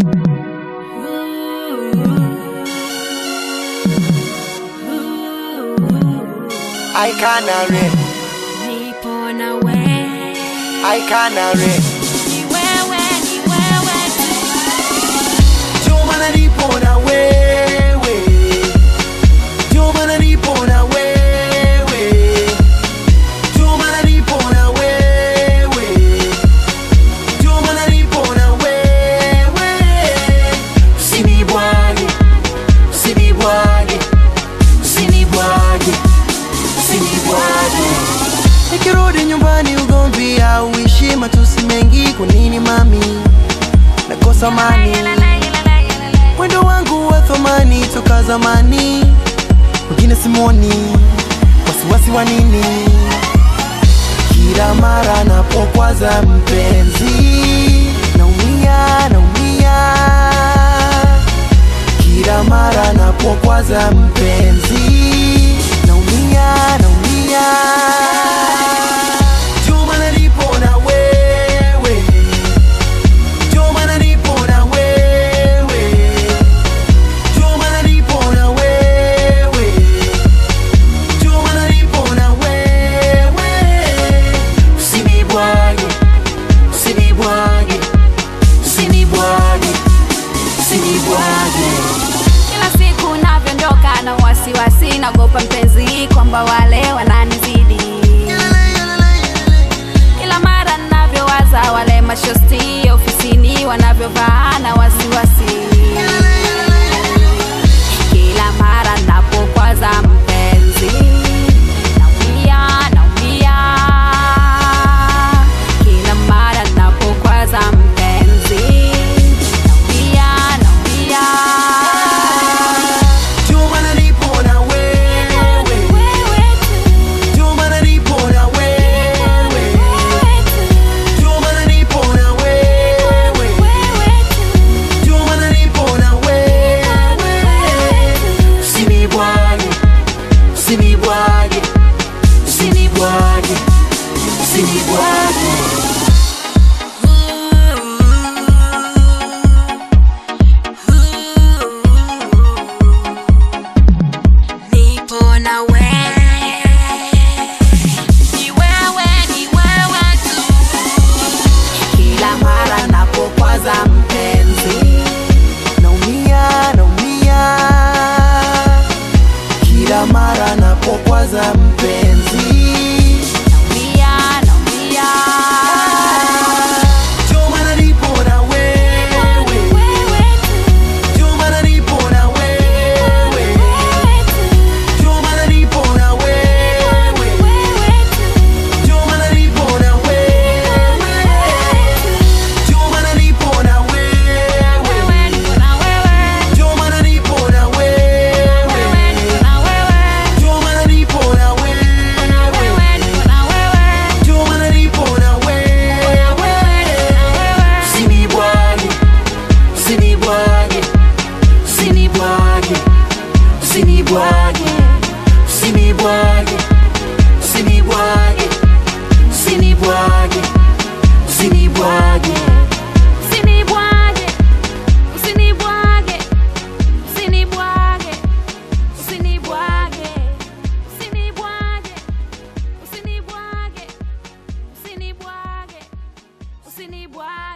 I canary, Nipo na we, I canary. ni wewe, ni wewe tu. Juma nipo na wewe, Juma nipo na wewe, Juma nipo na wewe, Juma nipo na wewe. Usinibwage, usinibwage, usinibwage, usinibwage. Nikirudi nyumbani ugomvi au ishi matusi mengi, kwa nini mami nakosa amani? Mwendo wangu wa thamani toka zamani, wengine simoni, wasiwasi wa nini? Kila mara napokwaza mpenzi, naumia, naumia. Kila mara napokwaza mpenzi, naumia, naumia. Juma nalipo na wewe Juma nalipo na wewe Juma nalipo na wewe Juma nalipo na wewe Usinibwage Usinibwage Usinibwage Usinibwage Kila siku navyoondoka na wasiwasi, naogopa mpenzi kwamba wale wananizidi. Kila mara navyowaza wale mashosti ofisini wanavyovaa na wasiwasi. Kila mara napokwaza mpenzi naumia, naumia. Kila mara napokwaza mpenzi naumia, naumia. Juma nalipo na wewe Juma nalipo na wewe Juma nalipo na wewe Juma nalipo na wewe Usinibwage Usinibwage Usinibwage Usinibwage Nipo na wewe. Ni wewe, ni wewe tu. Kila mara napokwaza mpenzi Naumia, naumia Kila mara napokwaza mpenzi Naumia, naumia. Juma nalipo na wewe Juma nalipo na wewe Juma nalipo na wewe Juma nalipo na wewe Juma nalipo na wewe Juma nalipo na wewe Juma nalipo na wewe Juma nalipo na wewe Usinibwage Usinibwage Usinibwage Usinibwage Usinibwage Usinibwage Usinibwage Usinibwage Usinibwage, usinibwage, usinibwage, usinibwage, usinibwage, usinibwage, usinibwage, usinibwage.